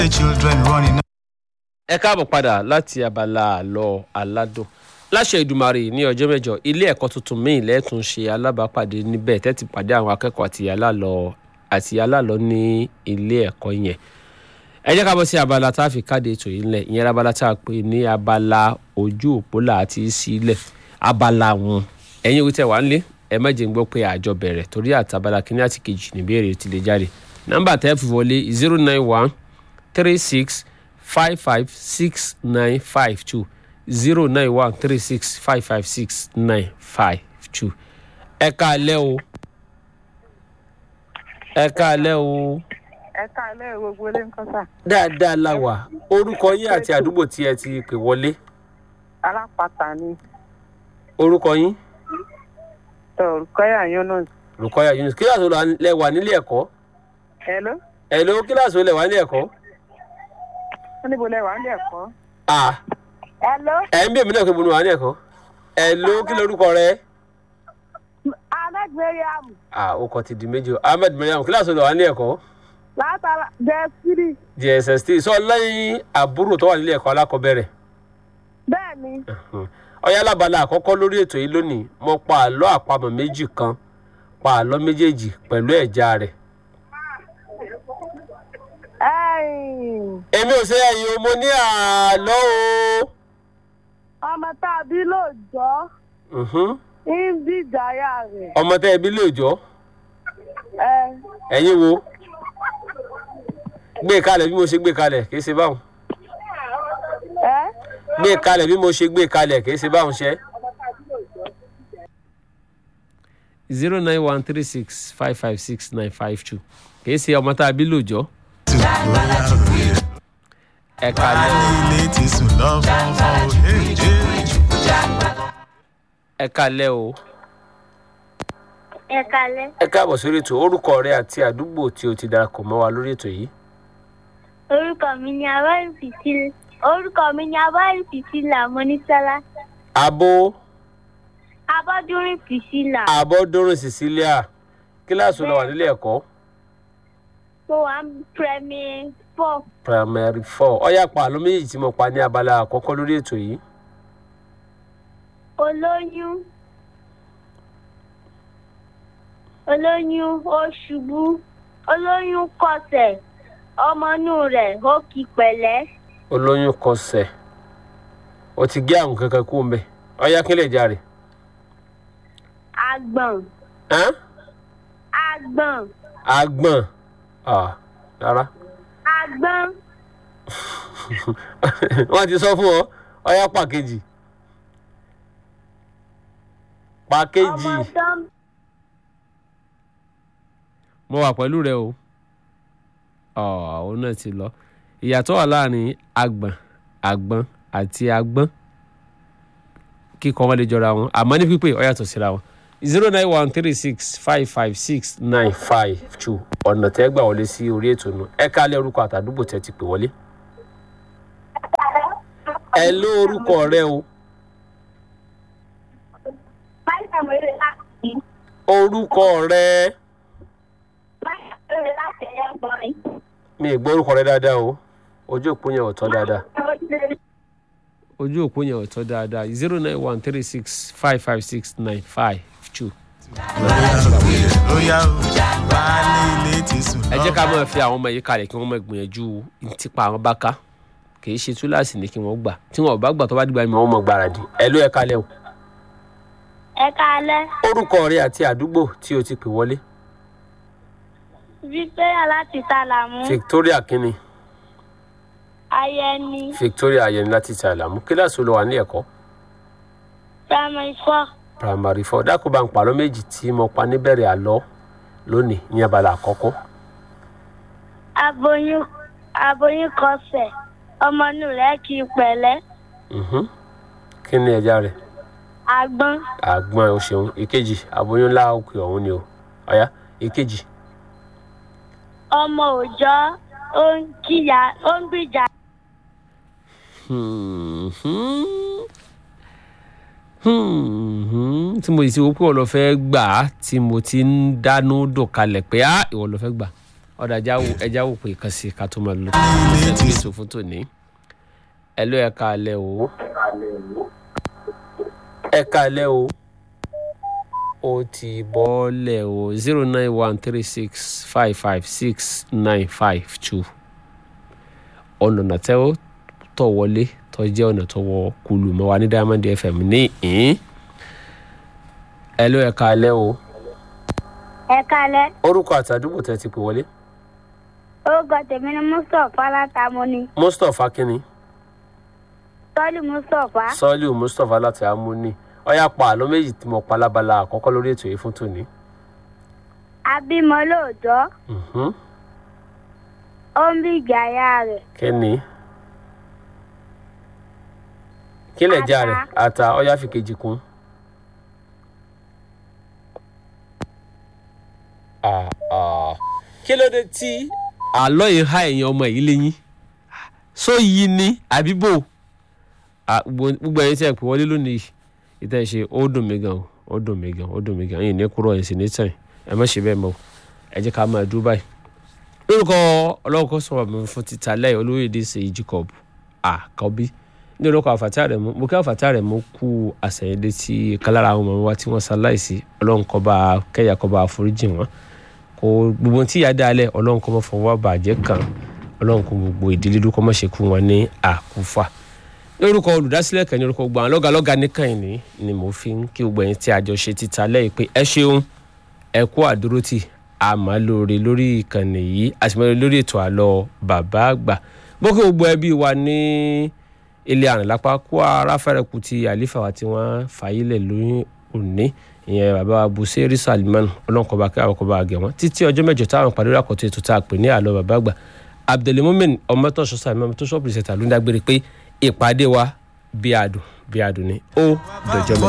The children running ẹ káàbọ̀ padà láti abala àlọ́ aládùn láṣẹ ìdùmarè ní ọjọ́ mẹ́jọ ilé ẹ̀kọ́ tuntun míì lẹ́ẹ̀tún ṣe alábàápàdé níbẹ̀ tẹ́tí pàdé àwọn akẹ́kọ̀ọ́ àti alálọ́ àti alálọ́ ní ilé ẹ̀kọ́ yẹn ẹ jẹ́ ká bọ́ sí abala tá a fi káde ètò yìí ńlẹ̀ ìyẹn abala tá a pè ní abala ojú òpó là á ti sílẹ̀ abala wọn ẹ̀yin òwe tẹ̀ wá ń lé ẹ má jẹ́ ń gbọ́ pé àjọ bẹ̀rẹ̀ torí àtàbala kínní àti kejì níbẹ̀rẹ̀ ti lè jáde nọ́mbà tẹ́ fi wọlé zero nine one three six five five six nine five two zero nine one three six five five six nine five two. ẹ káalẹ́ o ẹ káalẹ́ o ẹ káàlẹ́ gbogbo ilé nǹkan sà dáadáa la wà orúkọ yín àti àdúgbò tí ẹ ti pè wọlé alápàtà ni orúkọ yín tọrùkọyà yunus olùkọ́yà yunus kíláàsì wo lẹ wà nílé ẹ̀kọ́ hello ẹ̀ ló kíláàsì wo lẹ wà nílé ẹ̀kọ́ wọn níbo lẹ wà nílé ẹ̀kọ́. ah hello ẹ̀ ń bí èmi náà pé mo ní wà nílé ẹ̀kọ́ ẹ̀ ló kí lorúkọ rẹ ahmed mariam ah ó kọ ti di méjì o ahmed mariam kíláàsì wo lẹ wà nílé ẹ̀kọ́ látara jẹsírì dss tí sọ lẹ́yìn àbúrò tó wà nílé ẹ̀kọ́ alákọ̀ọ́bẹ̀rẹ̀ bẹ́ẹ̀ ni ọyá alábala àkọ́kọ́ lórí ètò yìí lónìí mo pa àlọ́ àpamọ̀ méjì kan pa àlọ́ méjèèjì pẹ̀lú ẹ̀já rẹ̀ ẹ̀yìn, èmi ò ṣe ẹ̀yìn o mo ní àlọ́ o ọmọ tá a bí lóòjọ́ Mhm. ń bí ìdáyà rẹ̀ ọmọ tẹ́ ẹbí lè jọ ẹ ẹ̀yin wo gbé kalẹ̀ bí mo ṣe gbé kalẹ̀ kì í ṣe báwọn ẹ gbé kalẹ̀ bí mo ṣe gbé kalẹ̀ kì í ṣe báwọn ṣe. zero nine one three six five five six nine five two kì í ṣe ọmọ tá a bí lóòjọ́ to royal. ẹ kalẹ̀ Ilé ti sùn lọ fọ́nfọ́n o. Hey, hey. ẹ kalẹ̀ o. ẹ kalẹ ẹ káàbọ̀ sórí ètò orúkọ rẹ àti àdúgbò tí o ti darapọ̀ mọ́ wa lórí ètò yìí. orúkọ mi ni abáyé fìtílà orúkọ mi ni abáyé fìtílà mọ́nísálá abo abọ́dúnrín fìtílà abọ́dúnrún cecilia kíláàsì lọ wà nílé ẹ̀kọ́ mo wà ní premier four primary four ọ̀yà pa àlọ́ méjì tí mo pa ní abala àkọ́kọ́ lórí ètò yìí. olóyún olóyún ó ṣubú olóyún kọsẹ̀ ọmọ inú rẹ̀ ó kí pẹ̀lẹ́ olóyún kọsẹ̀ o ti gé àwọn kankan kú mbẹ ọ̀yà kílẹ̀ járe. àgbọ̀n Hán? àgbọ̀n agbọ̀n Ah, rárá àgbọ̀n wọ́n ti sọ fún ọ ọ̀yà pàkejì pàkejì. ọmọ tán mo wà pẹ̀lú rẹ o òun náà ti lọ ìyàtọ̀ wà láàrin agbọ̀n àgbọ̀n àti agbọ́n kíkọ́ wọn lè jọra wọn àmọ́ ní pípé ó yàtọ̀ síra wọn zero nine one three six five five six nine five two ọ̀nà tẹ́ gbà wọlé sí orí ètò náà ẹ ká lé orúkọ àtàdúgbò tẹ́ ti pè wọlé. ẹ ló orúkọ rẹ o báyìí àwọn eré láti orúkọ rẹ báyìí àwọn eré láti ẹ̀yà gbọ́n mi ì gbọ́ orúkọ rẹ dáadáa o ojú òpó yẹn ò tọ́ dáadáa. ojú òpó yẹn ò tọ́ dáadáa zero nine one three six five five six nine five two. Royal. Baálé ilé ti sùn ẹ lọ. jẹ́ ká máa fi àwọn ọmọ yìí kalẹ̀ kí wọ́n máa gbìyànjú tipa àwọn bá ká kì í ṣe túláàsì ní kí wọ́n gbà tí wọn ò bá gbà tó bá dìgbà mi wọ́n mọ̀ gbáradì ẹ ló ẹ kalẹ̀ o. ẹ kalẹ́ orúkọ rẹ àti àdúgbò tí o ti pè wọlé victoria láti sàlámù victoria kínní ayẹni victoria ayẹni láti ṣàlámù kíláàsì ló wà ní ẹ̀kọ́ primary four primary four dákun bá ń pàlọ́ méjì tí mo pa níbẹ̀rẹ̀ àlọ́ lónìí ní abala àkọ́kọ́ aboyún aboyún kọsẹ̀ ọmọ inú rẹ̀ kí i pẹ̀lẹ́ Mhm. kí ni ẹja rẹ̀ àgbọn àgbọn ò ṣeun ìkejì aboyún ńlá òkè ọ̀hún ni o ọ̀yá ìkejì ọmọ òòjọ́ ó ń kíyà ó ń gbìjà Hmm, hmm. Hmm, tí mo sì ti wo pé ìwọ lọ fẹ́ gbà á tí mo ti ń dánú dùn kalẹ̀ pé á ìwọ lọ fẹ́ gbà ọ̀dà ẹja wò pé kan sí ká tó máa lọ lọ́sẹ̀ tó ètò fún tòní ẹ ló ẹ̀ka alẹ́ o ẹ̀ka alẹ́ o ó ti bọ́ọ̀lẹ̀ o zero nine one three six five five six nine five two ọ̀nà nàtẹ́ ó tọ̀ wọlé tó jẹ́ ọ̀nà tó wọ kulu mọ́ wa ní diamond fm ní ìhín ẹ ló ẹ̀ka alẹ́ o ẹ kálẹ́ orúkọ àtàdúgbò tẹ́ ti pè wọlé orúkọ tèmi ni mustapha látàmúni mustapha kínní tọ́lù mustapha sọ́ọ́lù mustapha láti amúní ọ̀yà pa àlọ́ méjì tí mo pa lábala àkọ́kọ́ lórí ètò yìí fún tòní. abímọ lóòjọ́ Mhm. ó ń bí ìjàyà rẹ̀ kínní kílẹ̀ já rẹ̀ ata ọ̀yà fi kejì kún. Ah, ah. kí ló dé tí àlọ́ yìí há èèyàn ọmọ yìí léyìn sọ yìí ni àbí bò Ah, gbogbo gbogbo ẹyin tí ẹ pè wọlé lónìí ìtẹ́ ṣe ó dùn mí gan o ó dùn mí gan ó dùn mí gan ẹ̀yin ní kúrò ẹ̀yin sì ní tàn ẹ má ṣe bẹ́ẹ̀ mọ́ o. ẹ jẹ́ ká máa dúró báyìí. lórúkọ ọlọ́kọ̀ sọ̀rọ̀ mi fún títa lẹ́yìn olóyèdè ṣe jacob àkọ́bí ní orúkọ àfàtà rẹ̀ mú mo kí àfàtà rẹ̀ mú kú àṣẹyìndé tí kálára àwọn ọmọ wa tí wọ́n ṣaláìsí ọlọ́run kó bá kẹ́yà kó bá foríjì wọn kó gbogbo tí ìyá dálẹ̀ ọlọ́run kó mọ́ fọwọ́ bàjẹ́ kan ọlọ́run kó gbogbo ìdílé dúró kó mọ́ ṣe kú wọn ní àkúfà lórúkọ olùdásílẹ̀ kan ní orúkọ gbogbo àwọn lọ́gàlọ́gà nìkan ní ni mo fi ń kí gbogbo ẹ̀yin tí a jọ ṣe títa lẹ́yìn pé ẹ ṣeun ẹ kú àdúrótì àmọ́ lóore lórí ìkànnì yìí àtìmọ́lẹ̀ lórí ètò àlọ́ bàbá àgbà gbókè gbogbo ẹbí wa ní ilé àrìnlápá kó ara fẹ́rẹ̀ kù ti àlífà wa tí wọ́n fàyílẹ̀ lóyún òní ìyẹn bàbá wa buseri salman ọlọ́nkọba kí àwọn kọba àgẹ̀ wọn títí ọjọ́ mẹ́jọ táwọn pàdé àkọ́tún ètò tá a pè ní àlọ́ bàbá àgbà abdulmumin ọmọtọ́sọ sàmì tó sọ́ọ̀bù ìṣẹ̀tà ló ń dágbére pé ìpàdé wa bí adùn bí adùn ni ó dọjọ́ mẹ́jọ.